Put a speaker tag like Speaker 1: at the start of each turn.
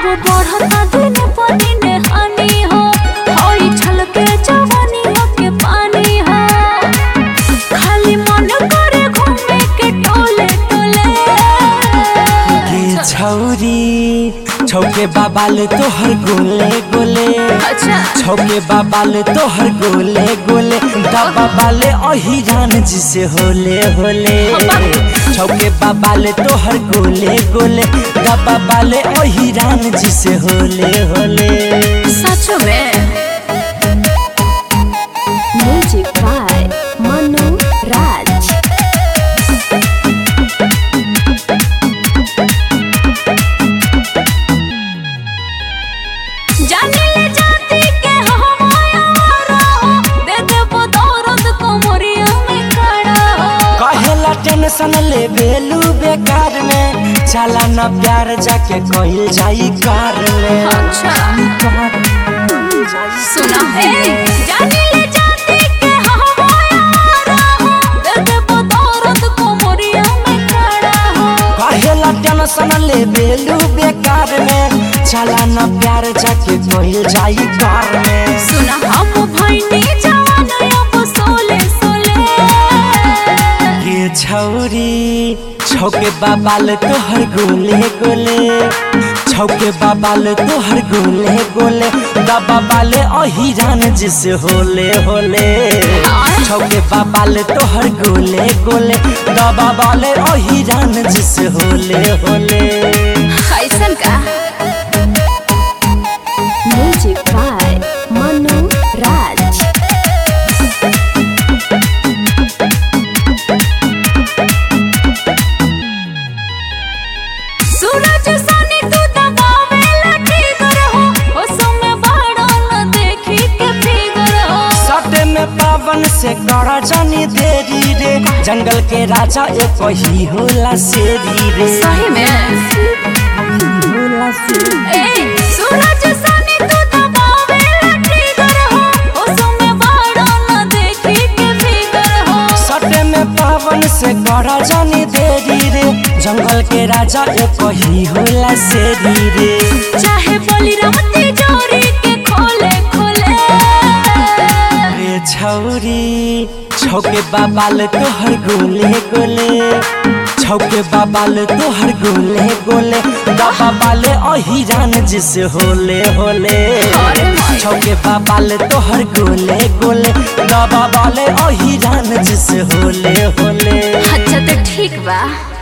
Speaker 1: बढ़ता दिन पर दिन हानि हो होई छलके जवानिया के पानी हो खाली मन करे घूमे के टोले टोले
Speaker 2: के छौरी छौके बाबाल तोहर गोले गोले
Speaker 1: अच्छा
Speaker 2: छौके बाबाल तोहर गोले गोले दबा बाले अहिरान जिसे होले होले छौके बाबाल तोहर गोले गोले दबा बाले अहिरान जिसे होले होले
Speaker 1: सच में
Speaker 3: Music by Manu Raj.
Speaker 1: जाने ले जाती के हमारा हो दे देबो दौरद कोमरिया में खड़ा हो
Speaker 2: कहेला टेंशन ले बेलू बेकार में चला न प्यार जाके कहल जाई कार में
Speaker 1: अच्छा सुना है जाने ले जाती के हमारा हो दे देबो दौरद कोमरिया में खड़ा हो
Speaker 2: कहेला टेंशन ले बेलू बेकार में चला न प्यार जाके कहल जाई कार में
Speaker 1: सुना हम भइनी जवान अब सोले सोले
Speaker 2: के छौरी छौके बाबाल तोहर गोले गोले छौके बाबाल तोहर गोले गोले दबा बाले अहिरान जिसे होले होले छौके बाबाल तोहर गोले गोले दबा बाले अहिरान जिसे होले होले
Speaker 1: कैसन का
Speaker 3: Music by Manu Raj.
Speaker 1: सूरज सनी तू दबावे लटी गर हो ओ समय बाड़ा न देखी के फिगर हो
Speaker 2: सटे में पावन से करा जानी देरी रे जंगल के राजा एक ही होला शेरी रे
Speaker 1: सही में
Speaker 2: होला शेरी
Speaker 1: ए सूरज सनी तू दबावे लटी गर हो ओ समय बाड़ा न देखी के फिगर हो
Speaker 2: सटे में पावन से करा जानी देरी रे जंगल के राजा एक ही होला शेरी रे
Speaker 1: चाहे बोली रमती जोरी के खोले खोले
Speaker 2: रे छौरी छौके बाबाल तोहर गोले गोले छौके बाबाल तोहर गोले गोले दबा बाले अहिरान जिसे होले होले छौके बाबाल तोहर गोले गोले दबा बाले अहिरान जिसे होले होले
Speaker 1: अच्छा तो ठीक बा